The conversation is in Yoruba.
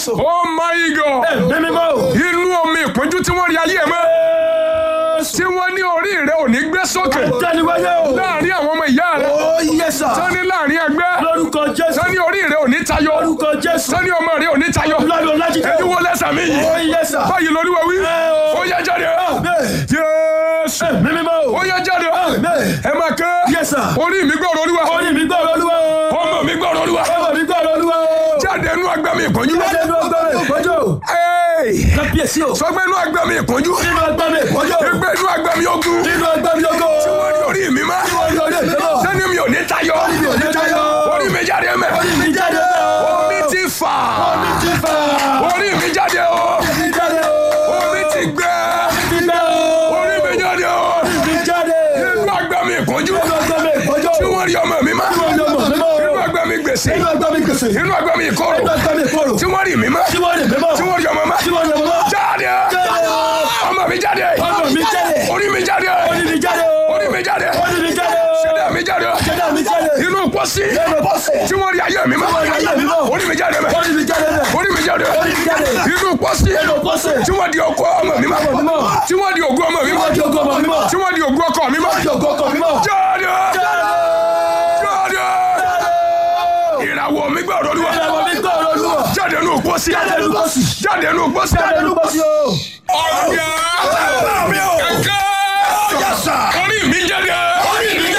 Jésù. oh my God Ẹ̀mí mímọ́ o. inú omi ìpọ́njú tí wọ́n rí ayé ẹ̀ mọ́ tí wọ́n ní orí rẹ̀ ò ní gbé sókè Tẹ́niwáyé o. láàrin àwọn ọmọ ìyá rẹ̀ Ó yẹ sà. sani láàrin ẹgbẹ́ Lórúkọ Jésù. sani orí rẹ̀ ò ní tayọ Lórúkọ Jésù. sani ọmọ rẹ̀ ò ní tayọ Lọ́dún Ọlájídé. ẹni wo lẹ́sà mi Ó yìí yẹ sà. báyìí lórí wa wí o. ó yẹ jáde Jésù Ẹ̀mí mímọ́ o. ó yẹ jáde ẹ máa ké Yes, sir. orí mi gbọ́rọ̀ olúwa Orí mi gbọ́ Olúwa o. ọmọ mi gbọ́rọ̀ olúwa Ọmọ mi gbọ́ Olúwa o. jáde inú agbami ìpọ́njú Jáde nínú ọgbà mi ìpọ́njú. Hey! Kábíyèsí o. sọgbẹ́ inú agbami ìpọ́njú Nínú ọgbà mi ìpọ́njú. ẹgbẹ́ inú agbami ogun Nínú ọgbà mi ogo. wọ́n ní orí mi má Orí orí mi mọ́. sẹ́ni mi ò ní tayọ mi ò ní tayọ. orí mi jáde mẹ́ Orí mi jáde o. omi ti fà Omi ti fà. orí mi jáde o Orí mi jáde o. omi ti gbẹ Ti gbẹ o. orí mi jáde o Orí mi jáde. inú agbami ìpọ́njú Nínú ọgbà mi ìpọ́jú. tí wọ́n rí ọmọ mi má Nínú ọgbà mi mọ́. inú agbami gbèsè Nínú ọgbà mi gbèsè. inú agbami ìkorò Nínú ọgbà mi ìkorò. tí wọ́n rí mi má Tí wọ́n lè mímọ́. tí wọ́n rí ọmọ má Tí wọ́n lè mímọ́. jáde Jáde o. ọmọ mi jáde Ọmọ mi jáde. orí mi jáde Orí mi jáde o. orí mi jáde Orí mi jáde o. ṣẹ̀dá mi jáde Ṣẹ̀dá mi jáde. inú pọ́sí Nínú bọ́sẹ̀. tí wọ́n rí ayé mi má Tí wọ́n rí ayé mi mọ́. orí mi jáde mẹ́ Orí mi jáde bẹ̀. orí mi jáde Orí mi jáde. inú pọ́sí Nínú bọ́sẹ̀. tí wọ́n di ọkọ ọmọ mi má Ọmọ mi mọ́. tí wọ́n di ògùn ọmọ mi má Wọ́n di ogún ọmọ mi mọ́. tí wọ́n di ògùn ọkọ mi má Wọ́n di ogún ọkọ mi mọ́. jáde Jáde. jáde ìràwọ̀ mi gbọ́ ọ̀rọ̀ olúwa Ìràwọ̀ mi gbọ́ ọ̀rọ̀ Olúwa. jáde inú pọ́sí Jáde nínú bọ́sì. jáde inú pọ́sí Jáde nínú bọ́sì o. ọ̀gá mi o. kẹ̀kẹ́ Yes, sir. orí mi jáde Orí mi